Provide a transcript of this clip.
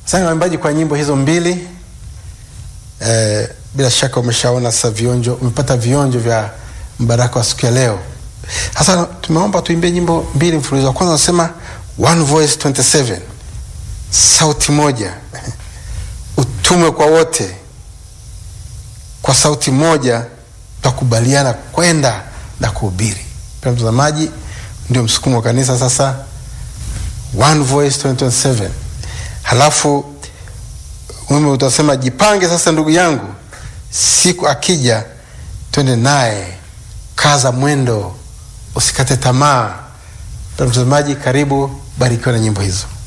Asante waimbaji kwa nyimbo hizo mbili. Eh, bila shaka umeshaona sasa vionjo, umepata vionjo vya mbaraka wa siku ya leo. Sasa tumeomba tuimbie nyimbo mbili mfululizo. Wa kwanza unasema one voice 27, sauti moja, utume kwa wote, kwa sauti moja tutakubaliana kwenda na kuhubiri. Pia mtazamaji, ndio msukumo wa kanisa sasa, one voice 2027. Halafu mimi utasema jipange sasa, ndugu yangu, siku akija twende naye, kaza mwendo, usikate tamaa. Mtazamaji, karibu, barikiwa na nyimbo hizo.